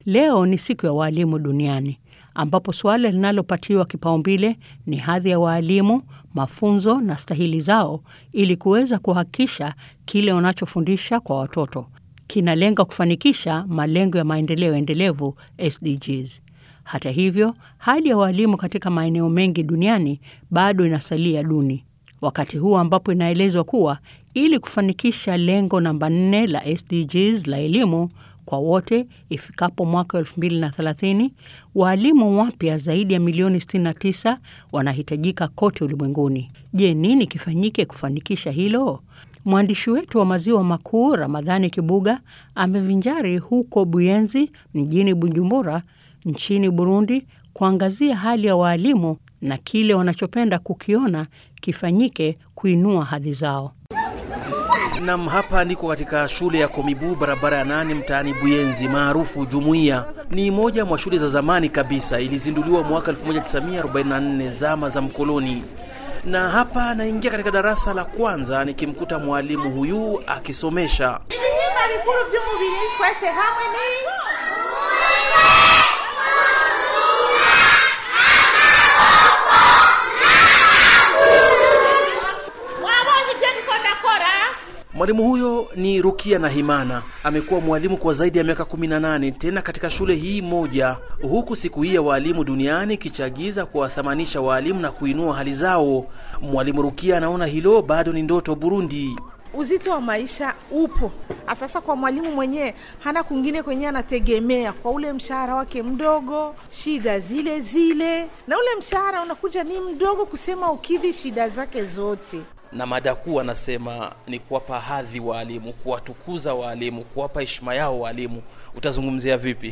Leo ni siku ya waalimu duniani ambapo suala linalopatiwa kipaumbele ni hadhi ya waalimu, mafunzo na stahili zao ili kuweza kuhakikisha kile wanachofundisha kwa watoto kinalenga kufanikisha malengo ya maendeleo endelevu SDGs. Hata hivyo, hali ya waalimu katika maeneo mengi duniani bado inasalia duni, wakati huu ambapo inaelezwa kuwa ili kufanikisha lengo namba 4 la SDGs la elimu kwa wote ifikapo mwaka 2030, waalimu wapya zaidi ya milioni 69 wanahitajika kote ulimwenguni. Je, nini kifanyike kufanikisha hilo? Mwandishi wetu wa maziwa makuu Ramadhani Kibuga amevinjari huko Buyenzi mjini Bujumbura nchini Burundi kuangazia hali ya waalimu na kile wanachopenda kukiona kifanyike kuinua hadhi zao. Nam, hapa niko katika shule ya Komibu, barabara ya nane, mtaani Buyenzi, maarufu Jumuiya. Ni moja mwa shule za zamani kabisa, ilizinduliwa mwaka 1944 zama za mkoloni. Na hapa naingia katika darasa la kwanza nikimkuta mwalimu huyu akisomesha. ibihimba bikuru by'umubiri twese hamwe ni wabonye ibyo ndiko ndakora Mwalimu huyo ni Rukia na Himana, amekuwa mwalimu kwa zaidi ya miaka 18 tena katika shule hii moja, huku siku hii ya waalimu duniani ikichagiza kuwathamanisha waalimu na kuinua hali zao. Mwalimu Rukia anaona hilo bado ni ndoto Burundi. uzito wa maisha upo sasa kwa mwalimu mwenyewe hana kwingine kwenye anategemea kwa ule mshahara wake mdogo shida zile zile na ule mshahara unakuja ni mdogo kusema ukidhi shida zake zote na mada kuu anasema ni kuwapa hadhi waalimu, kuwatukuza waalimu, kuwapa heshima yao waalimu. Utazungumzia vipi?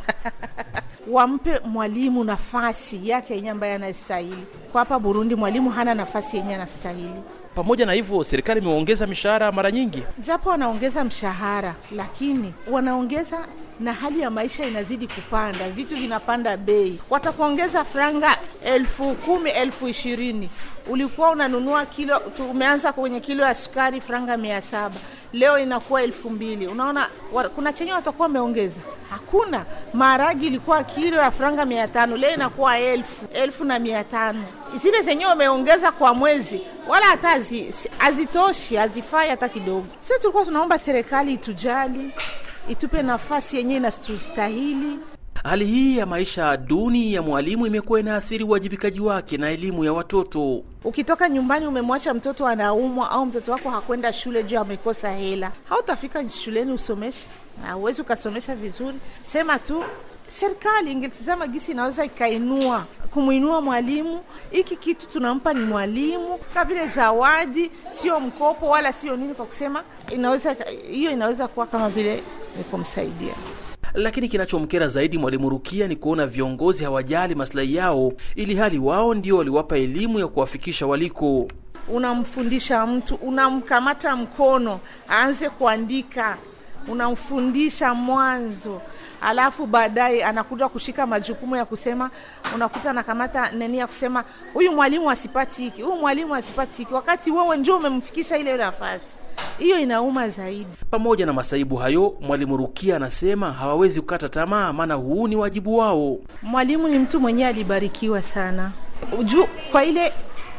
wampe mwalimu nafasi yake yenye ambaye anastahili kwa hapa burundi mwalimu hana nafasi yenye anastahili Pamoja na hivyo, serikali imeongeza mishahara mara nyingi. japo wanaongeza mshahara lakini wanaongeza na hali ya maisha inazidi kupanda vitu vinapanda bei watakuongeza franga elfu kumi elfu ishirini ulikuwa unanunua kilo tumeanza kwenye kilo ya sukari franga mia saba leo inakuwa elfu mbili unaona wa, kuna chenye watakuwa wameongeza hakuna maharagi ilikuwa kilo ya franga mia tano leo inakuwa elfu elfu na mia tano zile zenyewe wameongeza kwa mwezi wala hata hazi- si- hazitoshi hazifai hata kidogo sisi tulikuwa tunaomba serikali itujali itupe nafasi yenyewe inatustahili Hali hii ya maisha duni ya mwalimu imekuwa inaathiri uwajibikaji wake na elimu ya watoto. ukitoka nyumbani umemwacha mtoto anaumwa au mtoto wako hakwenda shule juu amekosa hela hautafika shuleni usomeshe hauwezi ukasomesha vizuri sema tu serikali ingetizama gisi inaweza ikainua kumwinua mwalimu hiki kitu tunampa ni mwalimu kama vile zawadi sio mkopo wala sio nini kwa kusema inaweza hiyo inaweza kuwa kama vile ni kumsaidia Lakini kinachomkera zaidi mwalimu Rukia ni kuona viongozi hawajali maslahi yao, ili hali wao ndio waliwapa elimu ya kuwafikisha waliko. unamfundisha mtu unamkamata mkono aanze kuandika unamfundisha mwanzo alafu baadaye anakuja kushika majukumu ya kusema unakuta anakamata neni ya kusema huyu mwalimu asipati hiki huyu mwalimu asipati hiki wakati wewe ndio umemfikisha ile nafasi hiyo inauma zaidi Pamoja na masaibu hayo, mwalimu Rukia anasema hawawezi kukata tamaa, maana huu ni wajibu wao. mwalimu ni mtu mwenyewe alibarikiwa sana juu kwa ile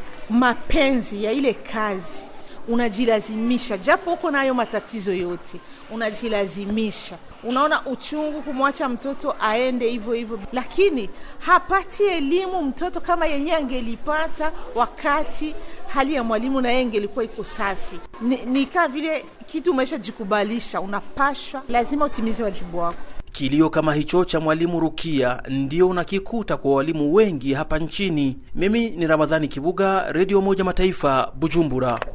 mapenzi ya ile kazi unajilazimisha japo uko nayo matatizo yote unajilazimisha unaona uchungu kumwacha mtoto aende hivyo hivyo lakini hapati elimu mtoto kama yenyewe angelipata wakati hali ya mwalimu na yeye ingelikuwa iko safi ni, ni kaa vile kitu umeshajikubalisha unapashwa lazima utimize wajibu wako Kilio kama hicho cha mwalimu Rukia ndio unakikuta kwa walimu wengi hapa nchini. Mimi ni Ramadhani Kibuga, Redio Moja Mataifa, Bujumbura.